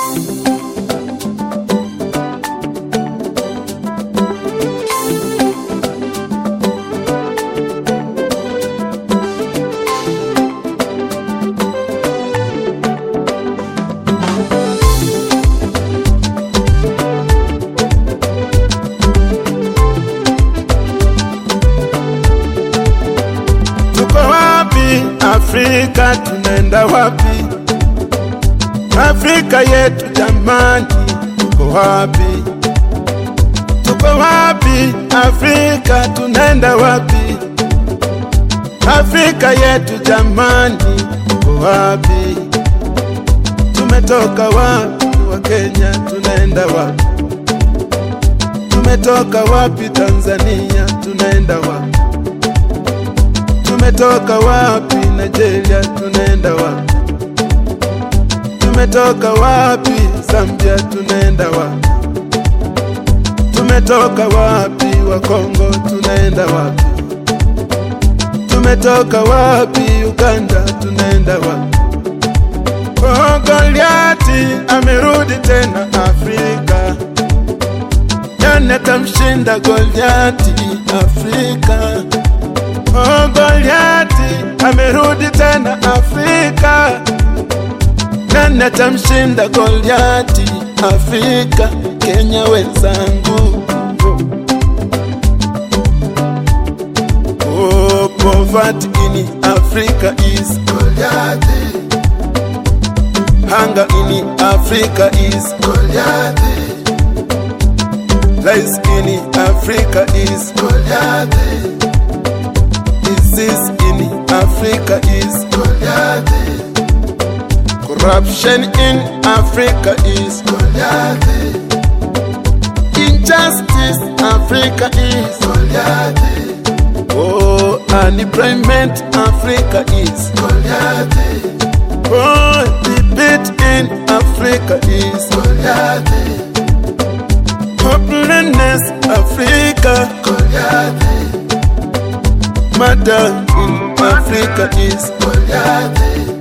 Tuko wapi Afrika, tunaenda wapi? Afrika yetu jamani, tuko wapi? Tuko wapi Afrika, tunaenda wapi? Afrika yetu jamani, tuko wapi? Tumetoka wapi wa Kenya, tunaenda wapi? Tumetoka wapi Tanzania, tunaenda wapi? Tumetoka wapi Nigeria, tunaenda wapi? Tumetoka wapi Zambia, tunaenda wapi? Tumetoka wapi wa Kongo, tunaenda wapi? Tumetoka wapi Uganda, tunaenda wapi? Oh, Goliati amerudi tena Afrika, nani atamshinda Goliati Afrika? Oh, Goliati amerudi tena Afrika, nani atamshinda Goliati Afrika? Kenya wenzangu, oh, poverty in Africa is Goliati, hunger in Africa is Goliati, lies in Africa is Goliati disease in Africa is Goliath. Corruption in Africa is Goliath. Injustice Africa is Goliath. Oh, unemployment Africa is Goliath. Oh, defeat in Africa is Goliath. Hopelessness Africa Goliath. Murder in Africa is Goliath.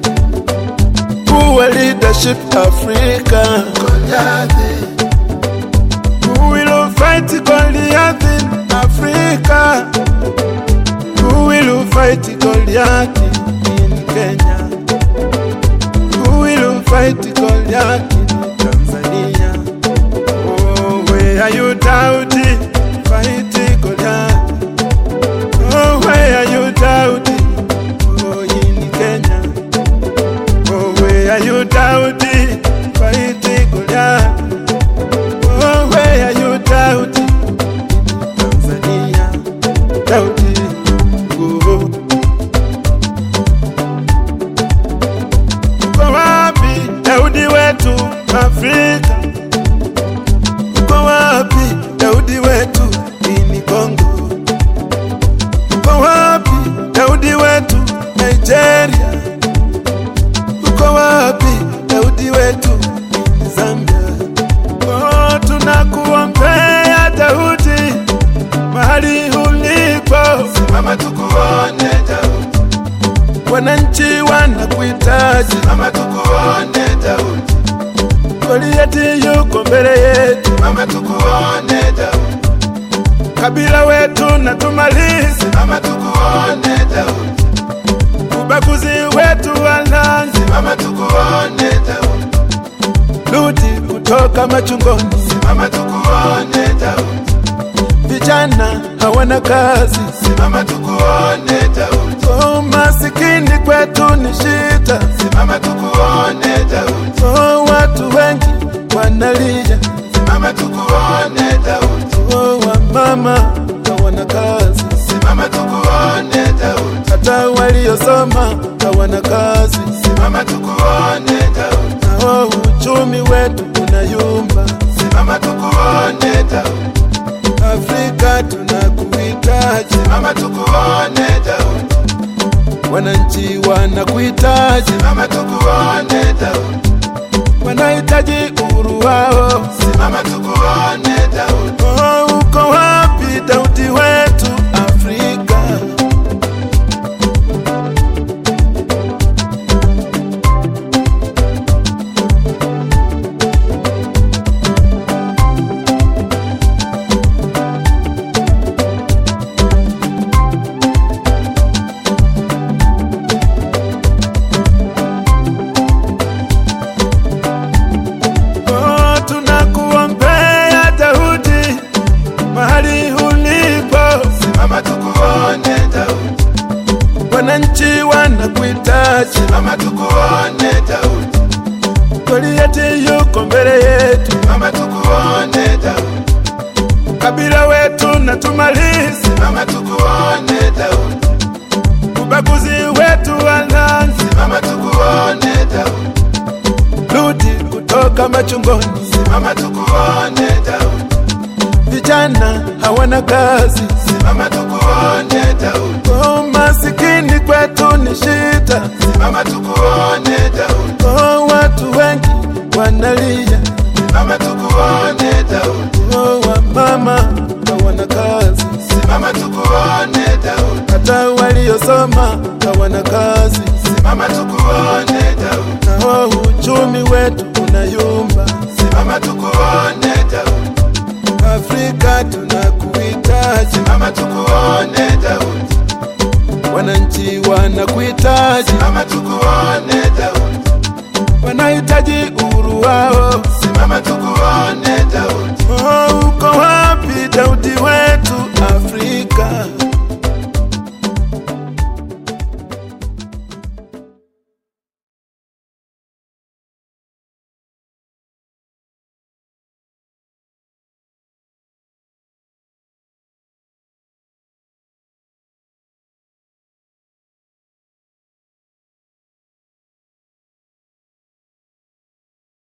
Poor leadership Africa Goliath. Who will fight Goliath in Africa? Who will fight Goliath in Kenya? Who will fight Goliath in Tanzania? Oh, where are you doubting? Fight Goliath. Oh, where are you doubting? Oh, in Kenya. Oh, where are you doubting? Fighting Goliath. Oh, where are you doubting? In Tanzania. Doubting. Oh. Uko wapi Daudi wetu Afrika? Uko wapi Daudi wetu ini Kongo? Uko wapi Daudi wetu Nigeria? Uko wapi Daudi wetu ni Zambia? Oh, tunakuombea Daudi mahali ulipo, Simama tukuone Daudi, wananchi wanakuhitaji. Simama tukuone Daudi, Goliati yuko mbele yetu, Simama tukuone Daudi, kabila wetu na tumalize Simama tukuone Daudi, ubaguzi wetu walanzi, Simama tukuone Daudi, rudi kutoka machungoni. Simama tukuone Daudi, Vijana hawana kazi, Simama tukuone Daudi, oh, masikini kwetu ni shida, Simama tukuone Daudi, oh, watu wengi wanalia, Simama tukuone Daudi, oh, wamama hawana kazi, Simama tukuone Daudi, hata waliosoma hawana kazi, Simama tukuone Daudi, nao uchumi wetu unayumba. Simama tukuone Daudi, Afrika tunakuhitaji, Simama tukuone Daudi, wananchi wanakuhitaji, Simama tukuone Daudi, wanahitaji uhuru wao. Simama tukuone Daudi, Oh, uko wapi Daudi wetu Afrika? Goliati yuko mbele yetu, Simama tukuone Daudi, kabila wetu na tumalize Simama tukuone Daudi, ubaguzi wetu wananzi, Simama tukuone Daudi, rudi kutoka machungoni. Simama tukuone Daudi, Vijana hawana kazi, Simama tukuone Daudi, oh, masikini kwetu ni shida, Simama tukuone Daudi, oh, watu wengi wanalia, Simama tukuone Daudi, oh, wamama hawana kazi, Simama tukuone Daudi, hata waliosoma hawana kazi, Simama tukuone Daudi, na oh, uchumi wetu unayumba. Simama tukuone Daudi, Afrika tunakuhitaji, Simama tukuone Daudi, wananchi wanakuhitaji, Simama tukuone Daudi, wanahitaji uhuru wao. Simama tukuone Daudi, Oh, uko wapi Daudi wetu?